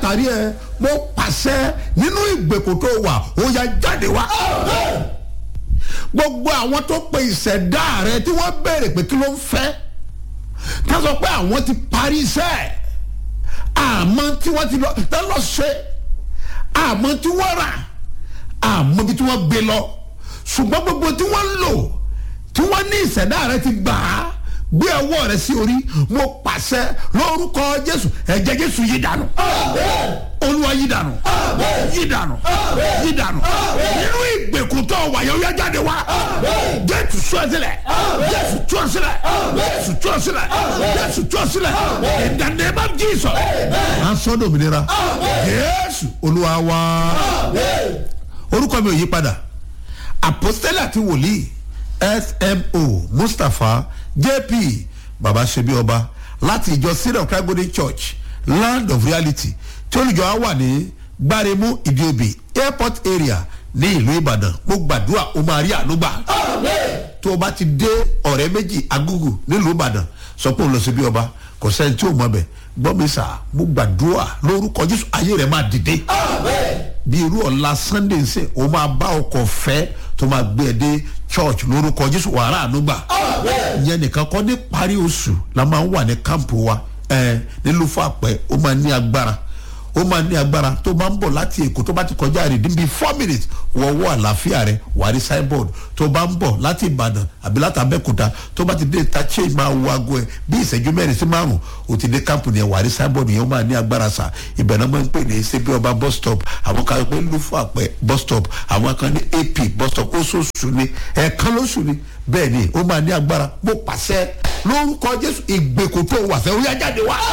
látàrí ẹ mo pàṣẹ nínú ìgbèkùn tó wà ó yá jáde wá gbogbo àwọn tó pe ìṣẹ̀dá rẹ tí wọ́n béèrè pé kí ló ń fẹ́ ká sọ pé àwọn ti parí iṣẹ́ àmọ́ tí wọ́n ti lọ tá lọ ṣe àmọ́ tí wọ́n rà àmọ́ bí tí wọ́n gbé lọ ṣùgbọ́n gbogbo tí wọ́n lò tí wọ́n ní ìṣẹ̀dá rẹ ti gbà á gbé ọwọ́ rẹ sí orí mo pàṣẹ lórúkọ jésù ẹ̀jẹ̀ jésù yí dànù olúwa yí dànù yí dànù yí dànù nínú ìgbèkùn tó wà yẹn ó yá jáde wá jésù tú ọ sílẹ̀ jésù tú ọ sílẹ̀ jésù tú ọ sílẹ̀ jésù tú ọ sílẹ̀ in the name of jesus à ń sọ dòmìnira jésù olúwa wá orúkọ mi ò yí padà àpòstélì àti wòlíì smo mustapha jp baba sebi ọba láti ìjọ syrian christ golden church land of reality tí olùjọ á wà ní gbáremú ìdíobì airport area ní ìlú ìbàdàn mo gbàdúrà o máa rí ànúgbà tó o bá ti dé ọ̀rẹ́ méjì agúgù nílùú ìbàdàn sọ pé o lọ síbi ọba kò sẹ́ni tí o mọ̀ bẹ̀ gbọ́ mi sà mo gbàdúrà lórúkọ jésù ayé rẹ̀ máa dìde bí irú ọ̀la sunday ń sè o máa bá ọkọ̀ fẹ́ tó máa gbé ẹ dé church lórúkọ jésù wàrà ànúgbà ìyẹn nìkan kọ́ ní parí oṣù la máa ń wà ní kámpù wa ẹ nílùú fún àpẹ ó máa ní agbára ó máa ní agbára tó máa ń bọ̀ láti èkó tó bá ti kọjá rè níbi four minutes wọ́wọ́ àlàáfíà rẹ̀ wà ní signboard tó bá ń bọ̀ láti ìbàdàn àbí láti abẹ́kúta tó bá ti dé ta chain máa wo aago ẹ̀ bí ìṣẹ́jú mẹ́rin sí márùn ó ti dé kámpù yẹn wà ní signboard yẹn ó máa ní agbára sà ibẹ̀ náà máa ń pè ní ṣebí ọba bus stop àwọn kan pé lúfọ àpẹ bus stop àwọn kan ní ap bus stop oṣooṣù ni ẹ̀ẹ̀kan lóṣù ni bẹ́ẹ̀ ni ó máa ní agbára bó pàṣẹ lórúkọ jésù ìgbèkùn tó wà fẹ́ ó yá jáde wá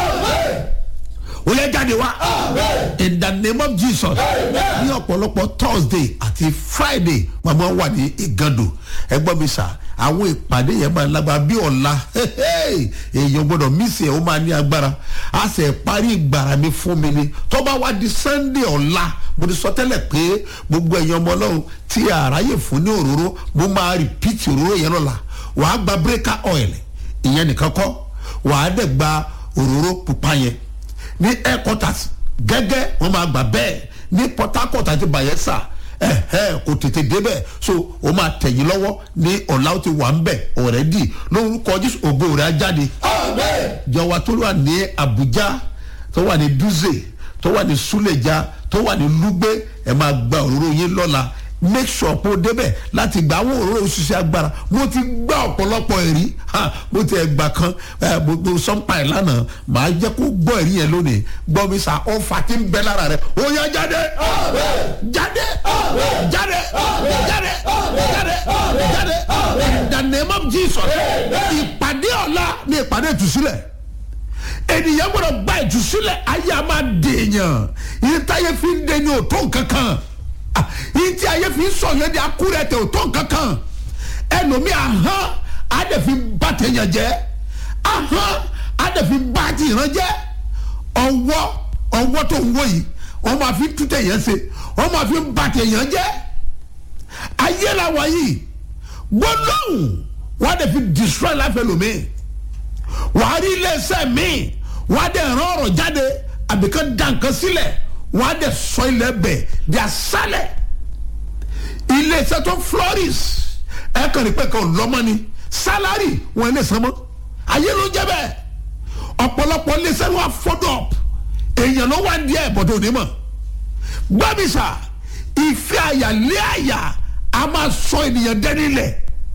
ó yẹ jáde wá in the name of jesus ní ọ̀pọ̀lọpọ̀ thursday àti friday màmá wà ní ìgàndò ẹgbọ́n mi sà àwọn ìpàdé yẹn máa lágbára bí ọ̀la èèyàn gbọ́dọ̀ mísì ẹ̀ ó máa ní agbára a sì parí ìgbàrà mi fún mi ni tó bá wá di sunday ọ̀la mo ti sọ tẹ́lẹ̀ pé gbogbo ẹ̀yàn ọmọ ọlọ́run tí àráyè fún ní òróró mo máa rìpíìtì òróró yẹn lọ́la wàá gba breaker oil ìyẹn nìkan kọ́ wàá dẹ̀ gba òróró pupa yẹn ní headquarters gẹ́gẹ́ wọ́n máa gbà bẹ́ẹ̀ ní port harcourt àti bayelsa ẹ̀hẹ́ kò tètè débẹ̀ so o máa tẹ̀yìn lọ́wọ́ ní ọ̀la ó ti wà ń bẹ̀ ọ̀rẹ́dì lórúkọ jésù ògo rẹ̀ á jáde. jọ̀wọ́ tó wà ní abuja tó wà ní duze tó wà ní suleja tó wà ní lugbe ẹ̀ máa gba òróró yín lọ́la make sure pé o débẹ̀ láti gba àwọn òróró òṣìṣẹ́ agbára mo ti gbá ọ̀pọ̀lọpọ̀ ẹ̀rí mo ti ẹ̀gbà kan gbogbo sọ́ńpà ẹ̀ lánàá màá jẹ́ kó gbọ́ ẹ̀rí yẹn lónìí gbọ́ mi sà ọ̀fà tí ń bẹ lára rẹ̀ ó yá jáde jáde jáde jáde jáde jáde in the name of jesus ìpàdé ọ̀la ni ìpàdé ìtúsílẹ̀ ènìyàn gbọ́dọ̀ gba ìtúsílẹ̀ ayé a máa dèèyàn ìtayé fi ń dè ní òtó kankan yìí tí ayé fi sọ yẹn di akúrẹ́ tẹ ò tó nkankan ẹlòmíì ahọ́n adẹ̀fi bá tẹ̀yàn jẹ́ ahọ́n adẹ̀fi bá tìyàn jẹ́ ọwọ́ ọwọ́ tó ń wọ yìí wọ́n máa fi tú tẹ̀yàn ṣe wọ́n máa fi bá tẹ̀yàn jẹ́ ayé la wà yìí gbọ́dọ̀hùn wọ́n adẹ̀fi destroy life ẹlòmíì wàá rí iléeṣẹ́ míì wọ́n adẹ̀ rán ọ̀rọ̀ jáde àbíkan dànkan sílẹ̀ wọ́n á dẹ̀ sọ ilẹ̀ bẹ̀ di asálẹ̀ ilé iṣẹ́ tó flourish ẹ kàn ní pẹ́ kàn lọ́mọ ni sálárì wọn ilé iṣẹ́ mọ́ ayé ló jẹ́ bẹ́ẹ̀ ọ̀pọ̀lọpọ̀ ilé iṣẹ́ wọn fọ́dọ̀ èèyàn ló wá díẹ̀ bọ̀dọ̀ onímọ̀ gbàmísà ìfẹ́ àyà lé àyà a máa sọ ènìyàn dẹ́ni lẹ̀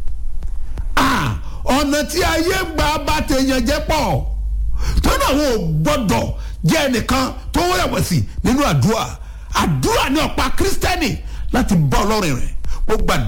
ọ̀nà tí ayé gbà bá tèèyàn jẹ́ pọ̀ tó náà wọn ò gbọ́dọ̀ jẹ́ ẹnìkan tó rẹ̀wẹ̀sì nínú àdúrà àdúrà ní ọ̀pá kírísítẹ́nì láti bá ọlọ́run rẹ̀ ó gbàdúrà.